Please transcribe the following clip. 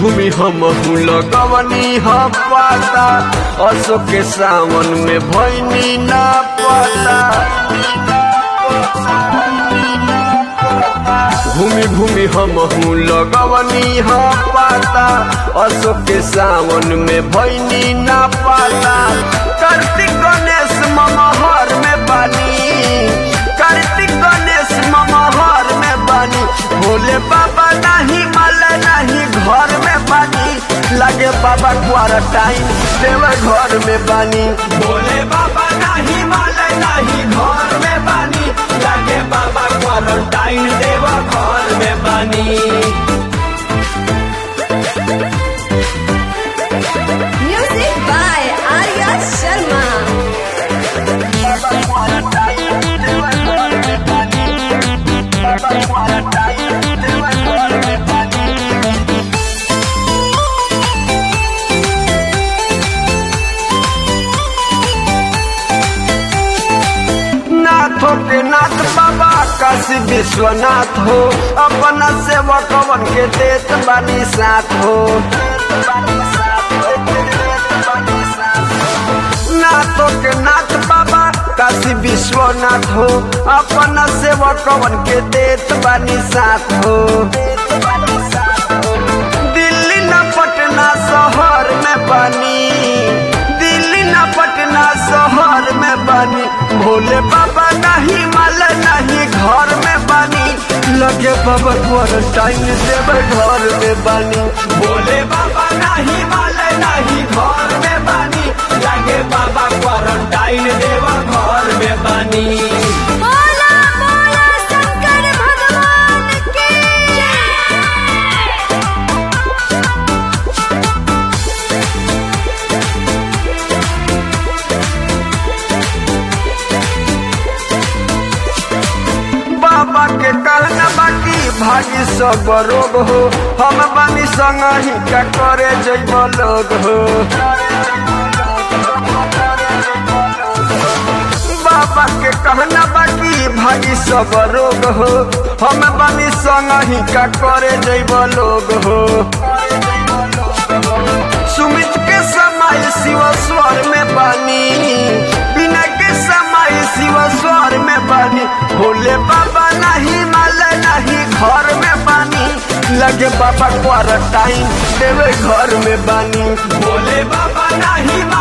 घूमी हम लगवनी ह पाता असो के सावन में भैनी ना पता घूमी घूमी हम लगवनी ह पाता असो के सावन में भैनी ना पाता कार्तिक गणेश ममहर में बानी कार्तिक गणेश ममहर में बानी भोले बाबा नहीं माल नहीं घर में बानी लगे बाबा क्वारंटाइन देव घर में बानी भोले बाबा नहीं माल नहीं घर में बानी लगे बाबा क्वारंटाइन देव घर में बानी Music by Arya Sharma. नाथो के नाथ बाबा काशी विश्वनाथ हो अपना सेवकवन के देत बानी साथ हो नाथो के नाथ बाबा काशी विश्वनाथ हो अपना सेवकवन के देत बानी साथ हो दिल्ली न पटना शहर में बनी दिल्ली न पटना शहर में बनी भोले बाबा नहीं माल नहीं घर में बनी लगे बाबा क्वारंटाइन देव घर में बनी भोले बाबा नहीं माल नहीं घर में बनी लगे बाबा क्वारंटाइन देव घर में बनी बोला बोला शंकर भगवान की जय। बाबा के कहना बाकी भागी सब रोग हो हम बानी संग ही का करे जैब लोग हो बाबा के कहना बाकी भागी सब रोग हो हम बानी संग ही का करे जैब लोग हो सुमित के समय शिव स्वर में बानी बिना के समय शिव स्वर में बानी भोले बाबा नहीं माल नहीं घर में बानी लगे बाबा क्वारंटाइन देवे घर में बानी भोले बाबा नहीं